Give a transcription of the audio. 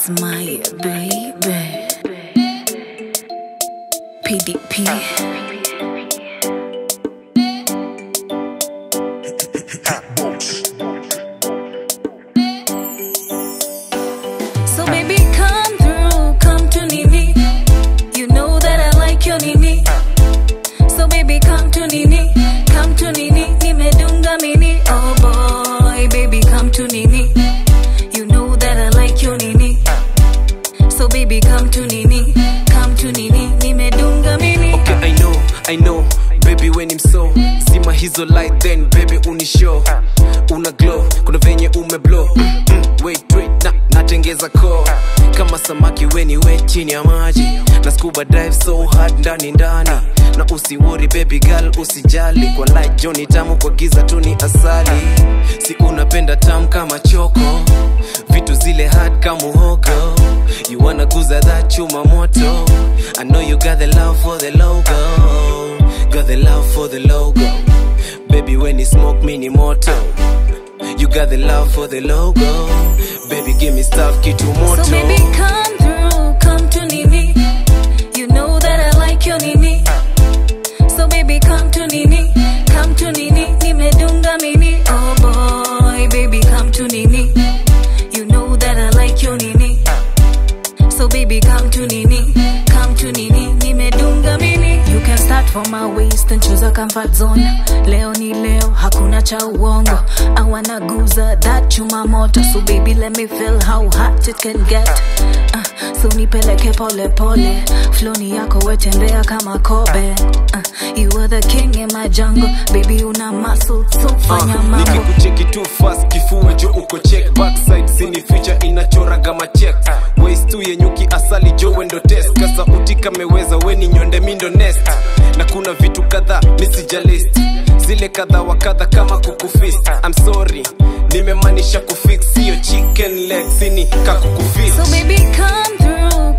It's my baby. PDP. So baby, come through, come to Nini. You know that I like your Nini. So baby, come to Nini, come to Nini. Nimedunga mini, oh boy, baby, come to Nini. You know that I like your Nini. So baby, come to Nini, come to Nini. Nimedunga mini. Okay, I know, I know, baby when him so Zima hizo light then baby unishow Una glow, kuna venye umeblow mm, mm, Wait, wait, na, natengeza ko Kama samaki weni we chini ya maji Na scuba dive so hard ndani ndani Na usiwori baby girl usijali Kwa light Johnny tamu kwa giza tu ni asali Si unapenda tamu kama choko Vitu zile hard kama muhogo You wanna guza that chuma moto I know you got the love for the logo Got the love for the logo Baby when you smoke mini moto You got the love for the logo Baby give me stuff kitu moto So baby, come through, come to Nini. You know that I like your Nini. So baby, come to Nini, come to Nini. Nimedunga mini, oh boy, baby, come to Nini. You know that I like your Nini. So baby, come to Nini, come to Nini. Nimedunga mini. You can start from my waist and choose a comfort zone. Leo ni leo, hakuna cha uongo. I wanna guza that chuma moto. So baby, let me feel how hot it can get. Uh, so nipeleke pole pole. Floni yako wetembea kama kobe. Uh, you are the king in my jungle. Baby, una muscle, so fanya Uh, mambo. nikikucheki tu fast kifua jo uko check backside sini future inachoraga machek waist tu yenyuki asali jo wendo test kasa utika meweza weni nyonde mindo nest na kuna vitu kadhaa misijalist zile kadha wa kadha kama kukufist I'm sorry nimemaanisha kufix hiyo chicken leg sini kakukufist So baby, come through,